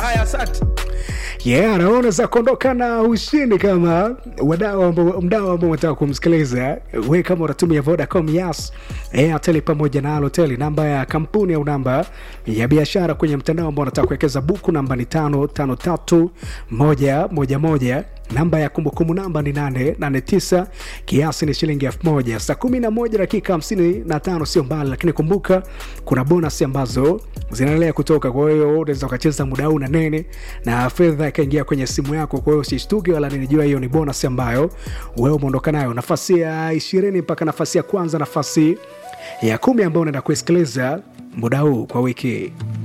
haya asante yeah, naona za kuondoka na ushindi kama wadau ambao- mdau ambao unataka kumsikiliza we kama unatumia vodacom yas airtel pamoja na alotel namba ya kampuni au namba ya biashara kwenye mtandao ambao unataka kuwekeza buku namba ni tano tano tatu moja moja moja namba ya kumbukumbu namba ni 889 kiasi ni shilingi 1000 saa 11 dakika 55 sio mbali lakini kumbuka kuna bonus ambazo zinaendelea kutoka kwa hiyo unaweza ukacheza muda huu na nene na fedha ikaingia kwenye simu yako kwa hiyo usishtuke wala ninijua hiyo ni bonus ambayo wewe umeondoka nayo nafasi ya ishirini mpaka nafasi ya kwanza nafasi ya kumi ambayo unaenda kuisikiliza muda huu kwa wiki hii